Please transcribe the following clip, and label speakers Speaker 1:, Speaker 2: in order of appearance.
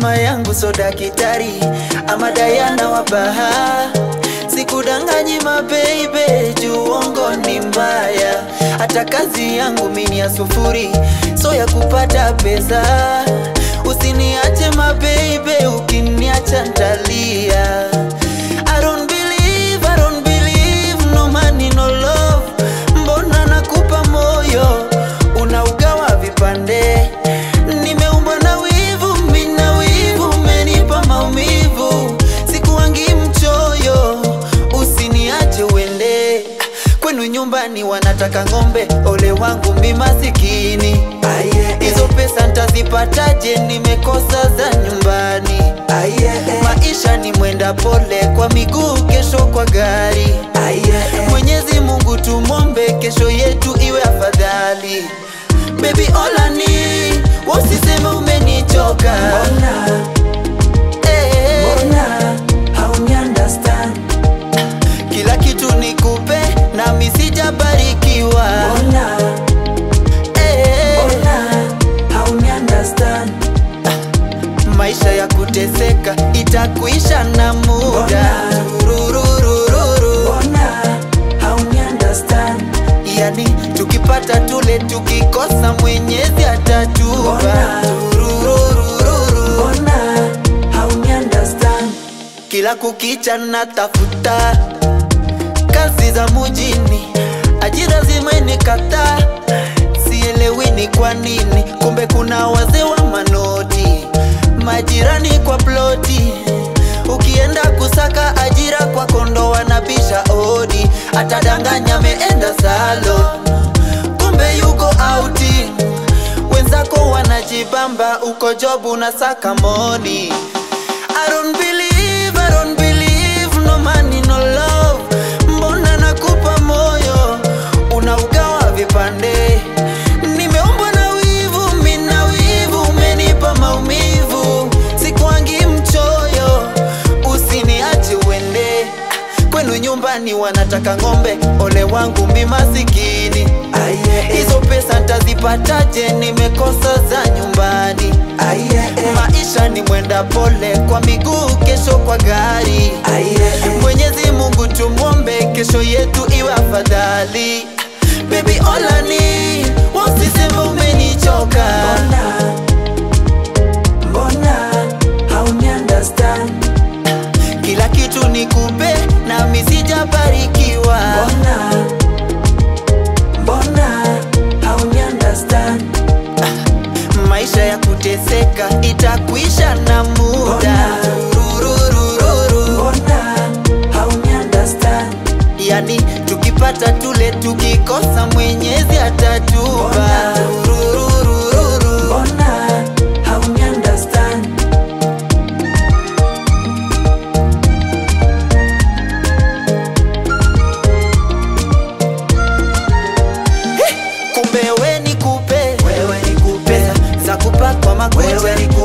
Speaker 1: mama yangu so dakitari ama Diana wa baha Sikudanganyi mabeibe, juu uongo ni mbaya. Hata kazi yangu mini ya sufuri, so ya kupata pesa. Usiniache mabeibe, ukiniacha ntalia. I don't believe, I don't believe, no money, no love. Mbona nakupa moyo, unaugawa vipande. Nimeumbwa na wivu, mina wivu, umenipa maumivu. Sikuwangi mchoyo, usiniache uende. Kwenu nyumbani wanataka ng'ombe, ole wangu mi masikini. Hizo pesa ntazipataje? Nimekosa za nyumbani. Maisha ni mwenda pole, kwa miguu, kesho kwa gari. Mwenyezi Mungu tumwombe, kesho yetu iwe afadhali. Baby olani, usiseme umenichoka. Eh, kila kitu nikupe, nami sijabarikiwa. Eh, maisha ya kuteseka itakuisha na muda. Turururururu. Yani tukipata tule, tukikosa Mwenyezi atatupa. Turururururu. Kila kukicha natafuta kazi za mujini, ajira zimenikataa, sielewi ni kwa nini. Kumbe kuna wazee wa manoti, majirani kwa ploti. Ukienda kusaka ajira kwa kondo wanabisha odi, atadanganya ameenda salo, kumbe yuko auti. Wenzako wanajibamba, uko jobu na saka moni. I don't believe, I don't believe, no money, no love. Mbona nakupa moyo, unaugawa vipande. Nimeumbwa na wivu, mina wivu, umenipa maumivu. Sikuangi mchoyo, usiniache uende. Kwenu nyumbani wanataka ng'ombe, ole wangu mi masikini. Hizo pesa ntazipataje? Nimekosa za nyumbani. Maisha ni mwenda pole, kwa miguu, kesho kwa gari. Mwenyezi Mungu tumwombe, kesho yetu iwe afadhali. Baby olani, wasiseme umenichoka. Kila kitu nikupe, nami sijabarikiwa. Maisha ya kuteseka itakuisha na muda. Turururururu. Yani tukipata tule, tukikosa Mwenyezi atatupa. Turururururu. Kumbe we nikupe,
Speaker 2: Wewe nikupe,
Speaker 1: pesa za kupakwa makucha,
Speaker 2: Wewe nikupe,